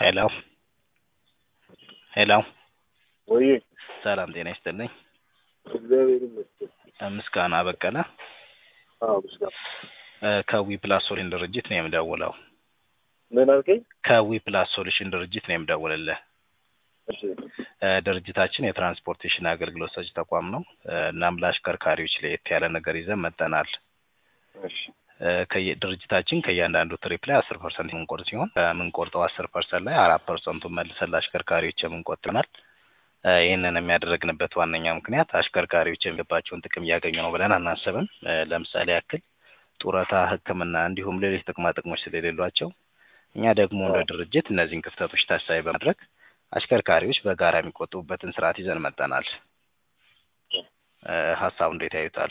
ሄሎ ሄሎ ወይ ሰላም ጤና ይስጥልኝ። እግዚአብሔር ይመስገን። ምስጋና በቀለ አዎ ምስጋና። እ ከዊ ፕላስ ሶሉሽን ድርጅት ነው የምደውለው። ምን አልከኝ? ከዊ ፕላስ ሶሉሽን ድርጅት ነው የምደውልልህ። እሺ እ ድርጅታችን የትራንስፖርቴሽን አገልግሎት ሰጪ ተቋም ነው። እ እናም ለአሽከርካሪዎች ለየት ያለ ነገር ይዘን መጥተናል። እሺ እ ከየ- ድርጅታችን ከእያንዳንዱ ትሪፕ ላይ አስር ፐርሰንት የምንቆርጥ ሲሆን ከምንቆርጠው አስር ፐርሰንት ላይ አራት ፐርሰንቱን መልሰን ለአሽከርካሪዎች የምንቆጥናል። እ ይህንን የሚያደረግንበት ዋነኛ ምክንያት አሽከርካሪዎች የሚገባቸውን ጥቅም እያገኙ ነው ብለን አናስብም። እ ለምሳሌ ያክል ጡረታ፣ ሕክምና እንዲሁም ሌሎች ጥቅማ ጥቅሞች ስለሌሏቸው እኛ ደግሞ እንደ ድርጅት እነዚህን ክፍተቶች ታሳቢ በማድረግ አሽከርካሪዎች በጋራ የሚቆጥቡበትን ስርዓት ይዘን መጠናል። እ ሀሳቡ እንዴት ያዩታል?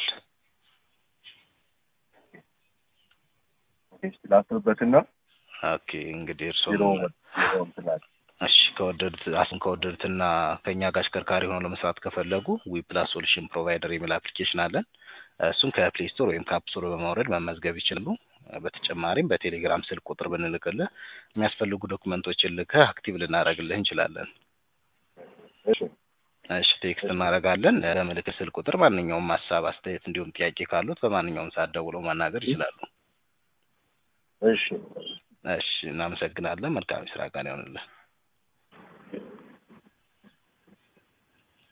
ላስብበትና ኦኬ እንግዲህ እርስዎ ቢሮ ቢሮ እንትን አለ። እሺ ከወደዱት አሁን ከወደዱትና ከእኛ ጋር አሽከርካሪ ሆነው ለመስራት ከፈለጉ ዊ ፕላስ ሶሉሽን ፕሮቫይደር የሚል አፕሊኬሽን አለን። እሱን ከፕሌይ ስቶር ወይም ከአፕ ስቶር በማውረድ መመዝገብ ይችላሉ። በተጨማሪም በቴሌግራም ስልክ ቁጥር ብንልክልህ የሚያስፈልጉ ዶክመንቶችን ልከህ አክቲቭ ልናደርግልህ እንችላለን። እሺ እሺ ቴክስት እናደርጋለን። በምልክት ስልክ ቁጥር ማንኛውም ሀሳብ፣ አስተያየት እንዲሁም ጥያቄ ካሉት በማንኛውም ሰዓት ደውለው ማናገር ይችላሉ። እሺ እሺ እናመሰግናለን። መልካም የስራ ቀን ይሆንልህ።